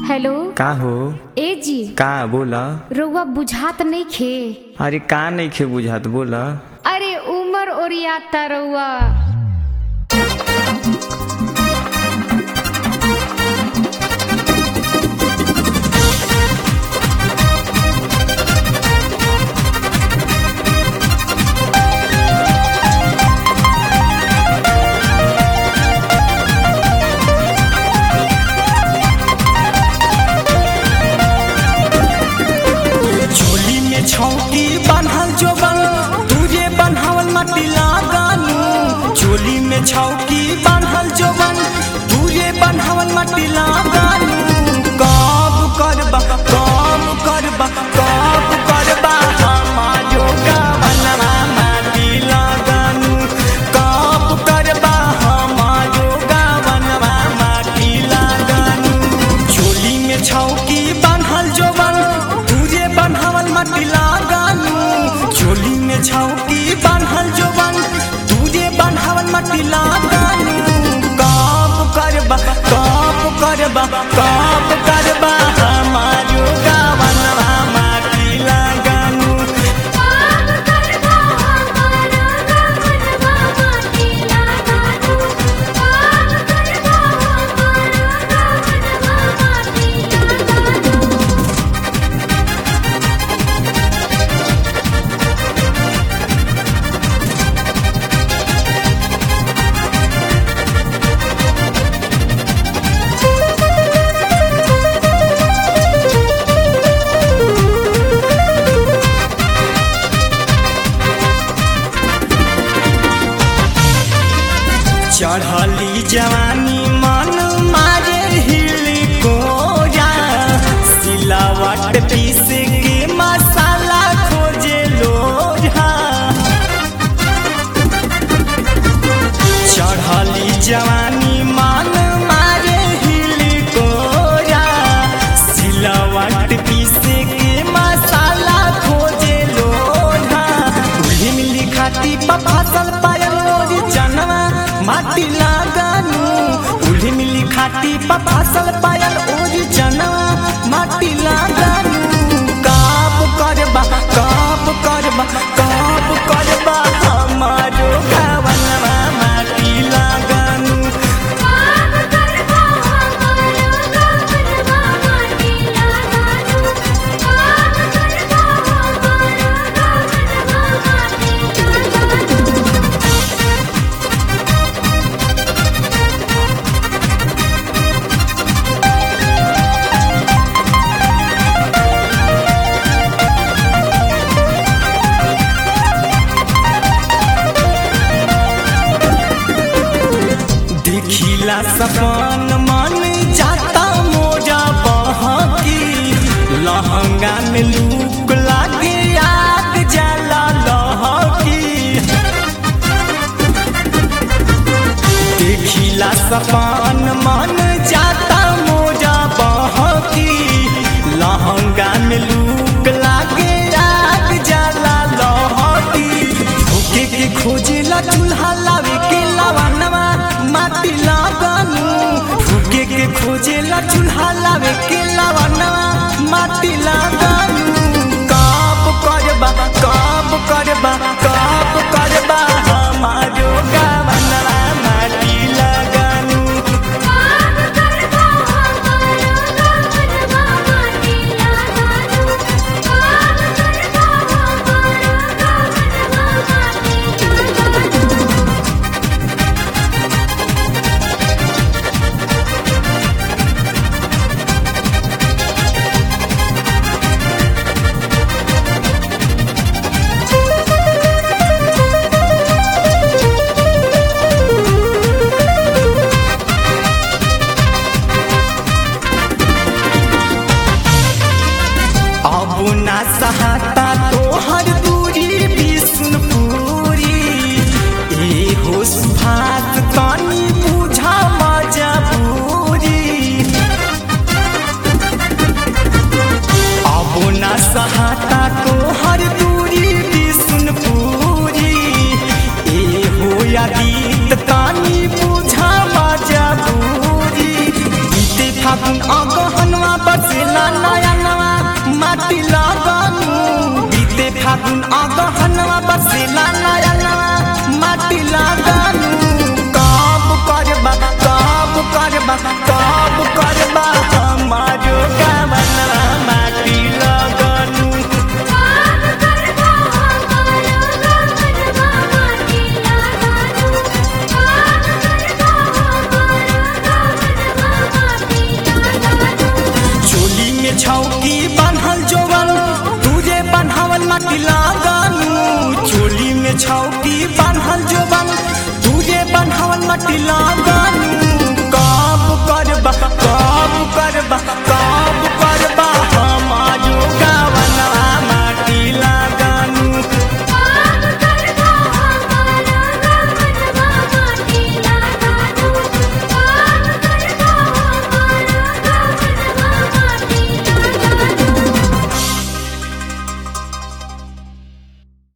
hello का हो ए जी का बोला रउआ बुझात नहीं खे अरे का नहीं खे बुझात बोला अरे उमर ओरियाता रउआ झोली में छौकी बान्हल जोबन तुझे बन्हावल माटी लगानू झोली में छौकी बान्हल जोबन तुझे बन्हावल माटी लगानू कब करबा कब करबा कब करबा हमारो गावनवा माटी लगानू कब करबा हमारो गावनवा माटी लगानू झोली में छौकी बान्हल जोबन तुझे बन्हावल माटी लगानू झोली में छौकी बान्हल जोबन तुझे बन्हावल माटी लगानू कब करबा कब करबा कब करबा हमारो गावनवा माटी लगानू चढ़ली जवानी मन मारे हिली कोरा सिलावट पीस के मसाला खोजे लोढ़ा चढ़ली जवानी मन मारे हिली कोरा सिलावट पीस के मसाला खोजे लोढ़ा उही मिली खाती पा फसल पायल मोरी जनवा माटी लगानू उही मिली खाती पा फसल पायल ओरी जनवा माटी लगानू काब करबा काब करबा काब करबा हमारो गावनवा माटी लगानू देखिला सपन मन जाता मोजा बहकी लहंगा में लूक लागे आग जला लहकी देखिला सपन मन जाता मोजा बहकी लहंगा में लूक लागे आग जला लहकी भूखे के खोजेला चूल्हा लावे के लवनवा माटी लगानू भूखे के खोजेला चूल्हा लावे के लवनवा माटी लगानू कब करबा कब करबा कब करबा हमारो गावनवा माटी लगानू छौकी बान्हल जोबन तुझे बन्हवन मटी लगल